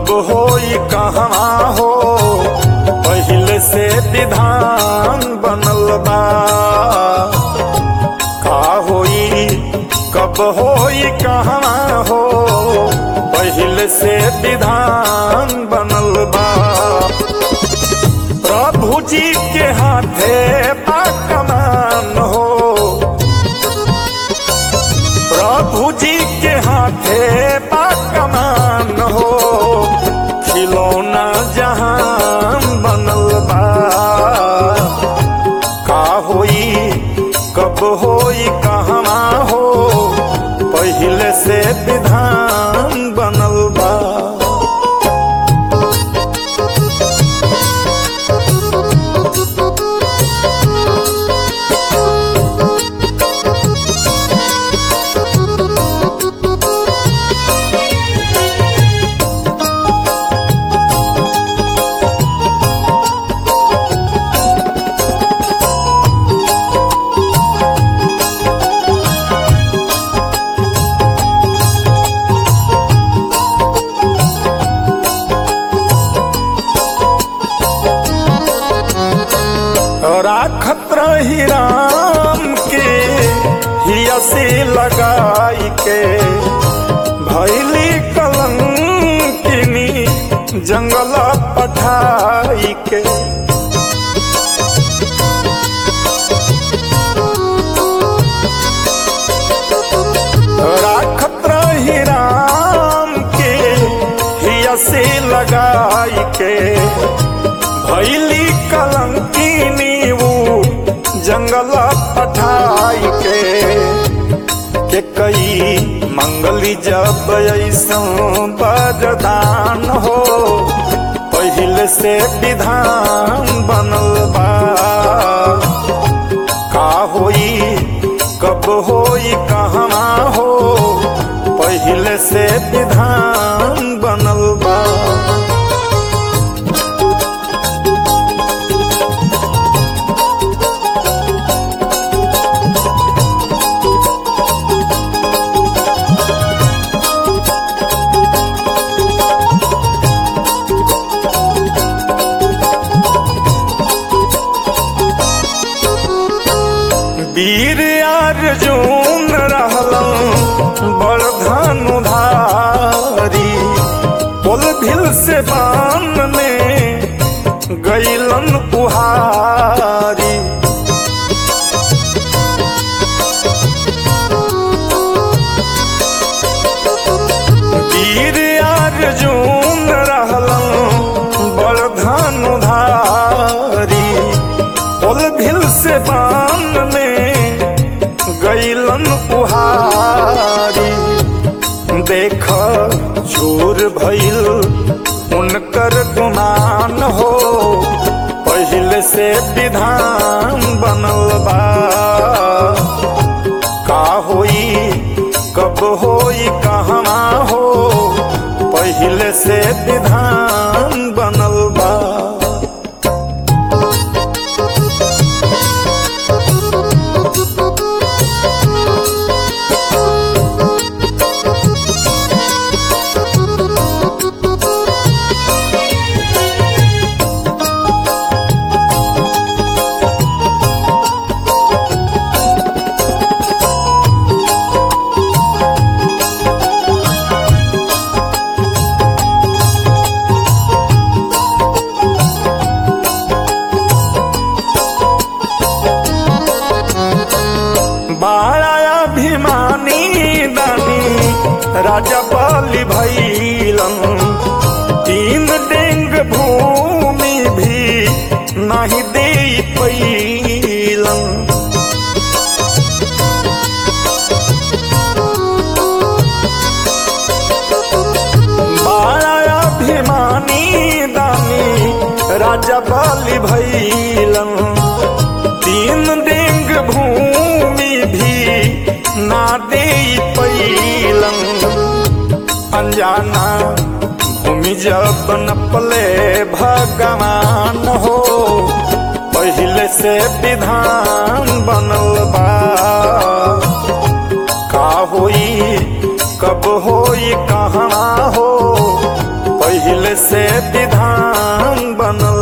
कब होई कहवा हो पहले से विधान बनल बा का होई कब होई कहवा हो पहले से विधान बनल बा प्रभु जी के हाथे बा कमान हो प्रभु जी के हाथे बा कमान हो खिलौना जहान बनल बा का होई कब होई कहवा हो पहले से विधान बनल बा राखत रही राम के हिया से लगाई के भैली कलंकिनी जंगल पठाई के राखत रही राम के हिया से लगाई के भैली कलंकिनी वो जंगल पठाई के के कई मंगली जब ऐसा बरदान हो पहले से विधान बनल बा का होई कब होई कहवा हो पहले से विधान बनल बा वीर अर्जुन रहलन बड़ धनुधारी पुल भिल से बान में गैलन उहारी वीर अर्जुन रहलन बड़ धनुधारी पुल भिल से बान में गैलन उहारी देख चोर भइल उनकर गुमान हो पहले से विधान बनल बा का होई कब होई कहवा हो पहले से विधान बनल बा बाड़ा अभिमानी दानी राजा बलि भैलन तीन डेंग भूमि भी नहीं दे पैलन बाड़ा अभिमानी दानी राजा बलि भैलन तीन डेंग भूमि भी ना दे पैलन अनजाना भूमि जब नपले भगवान हो पहले से विधान बनल बा का होई कब होई कहाँ हो पहिले से विधान बनल